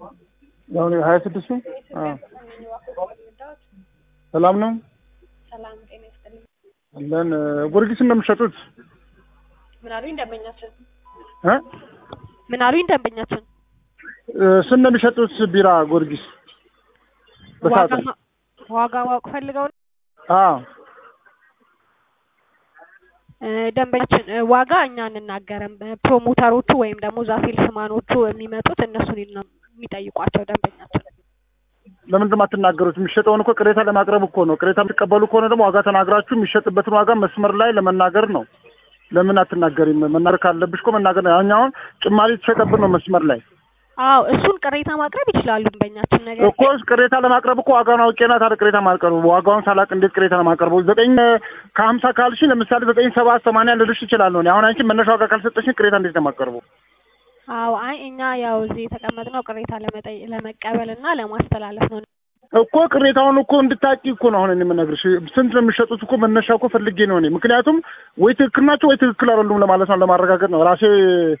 አሁን ሀያ ስድስቱ ሰላም ነው ሰላም ጤና ይስጥልኝ። አለን ጊዮርጊስ እንደምትሸጡት ምን አሉኝ ደንበኛችን? እ ምን አሉኝ ደንበኛችን? ስንት ነው የሚሸጡት ቢራ ጊዮርጊስ ዋጋ በሳጥን? ማ- ዋጋ ማወቅ ፈልገው ነው? አዎ እ፣ ደንበኛችን እ፣ ዋጋ እኛ አንናገርም። እ፣ ፕሮሞተሮቹ ወይም ደግሞ እዛ ሴልስማኖቹ የሚመጡት እነሱን ነው የሚጠይቋቸው ደንበኛችን። ለምንድን ነው የማትናገሩት? የሚሸጠውን እኮ ቅሬታ ለማቅረብ እኮ ነው። ቅሬታ የምትቀበሉ ከሆነ ደግሞ ዋጋ ተናግራችሁ የሚሸጥበትን ዋጋ መስመር ላይ ለመናገር ነው። ለምን አትናገሪም? መናገር ካለብሽ እኮ መናገር ነው። አሁን አሁን ጭማሪ የተሸጠብን ነው መስመር ላይ አዎ እሱን ቅሬታ ማቅረብ ይችላሉ ደንበኛችን። ነገር እኮ ቅሬታ ለማቅረብ እኮ ዋጋውን አውቄና ታዲያ ቅሬታ ማቅረብ ዋጋውን ሳላቅ እንዴት ቅሬታ ለማቅረብ ዘጠኝ ከሀምሳ ካልሽ ለምሳሌ ዘጠኝ ሰባት ሰማንያ ልልሽ እችላለሁ እኔ። አሁን አንቺ መነሻ ዋጋ ካልሰጠሽኝ ቅሬታ እንዴት ነው የማቀርቡ? አዎ አይ እኛ ያው እዚህ የተቀመጥነው ቅሬታ ለመጠይ ለመቀበል እና ለማስተላለፍ ነው። እኮ ቅሬታውን እኮ እንድታቂ እኮ ነው አሁን እኔ የምነግርሽ። ስንት ነው የሚሸጡት እኮ መነሻ እኮ ፈልጌ ነው እኔ። ምክንያቱም ወይ ትክክል ናቸው ወይ ትክክል አይደሉም ለማለት ነው፣ ለማረጋገጥ ነው። ራሴ